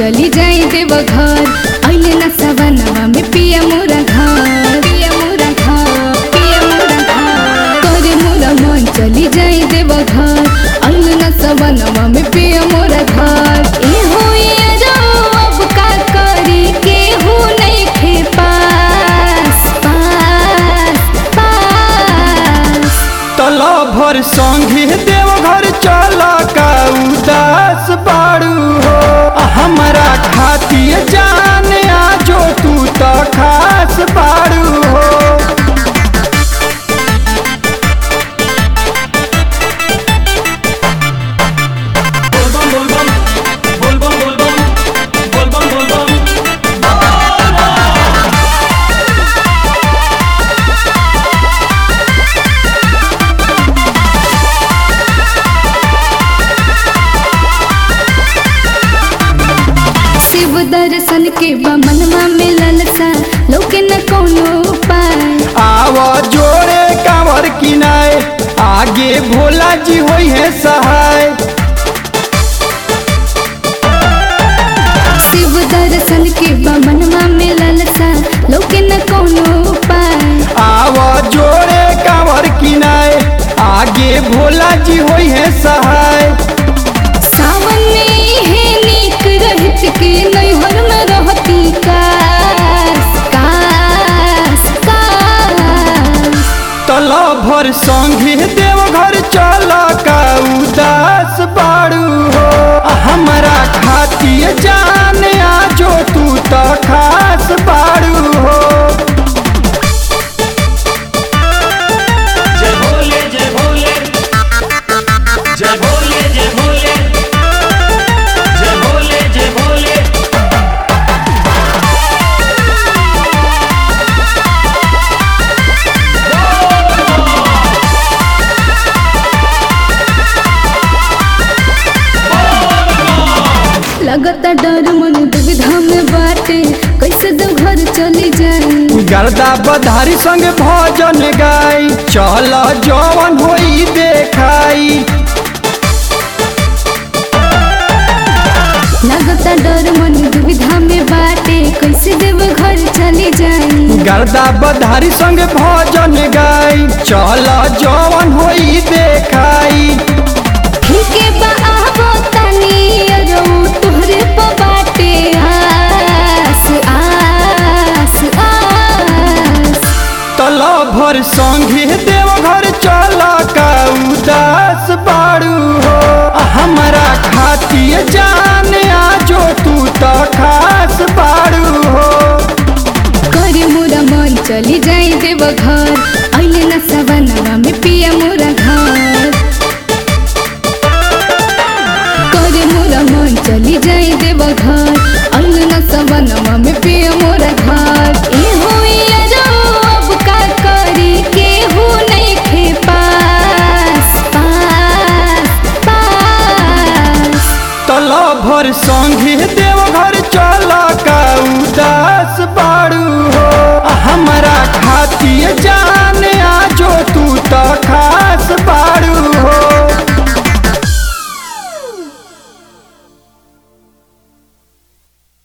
चली जाई देव घर अइले न सवनवा में पिया मोरा घर पिया मोरा घर पिया मोरा घर करे मोरा मन चली जाई देव घर अइले न सवनवा में पिया मोरा घर ए होइया जाओ अब का करी केहू नहीं खे पास पास पास तला भर संगे देवघर चल का उदास बाड़ू हो हमरा खातिर जान आजो तू तो खास बाड़ू हो बोलबम बोलबम बोलबम बोलबम बोलबम बोलबम शिव दर्शन के बमनवा में ललसा लोके न कोनो उपाय आव जोड़े कांवर किनाए आगे भोला जी होई है सहाय शिव दर्शन के बमनवा में ललसा लोके न कोनो उपाय आव जोड़े कांवर किनाए आगे भोला जी होई है सहाय सावन में है नीक रहत के नैहर में रहती कास कास कास तला भर संगे देवघर चल का उदास बाड़ू हो हमरा खातिर जान आजो तू तो खास बाड़ू हो जय भोले जय भोले जय भोले जय भोले जय भोले जय भोले लगता डर मन दुविधा में बाटे कैसे दो घर चली जाए गर्दा बधारी संग भजन गाई चल जवन होई देखाई लगता डर मन दुविधा में बाटे कैसे देव घर चली जाए गर्दा बधारी संग भजन गाई चल जवन होई देखाई ठीक है बा आबो तनी अरो तोहरे प बाटे आस आस आस तला भर संगे देवघर चल का उदास बाड़ू हो हमरा खातिर जान आजो तू तो खास बाड़ू हो करे मोरा मन चली जाए देव घर अइले न सवनवा में पिया मोरा घर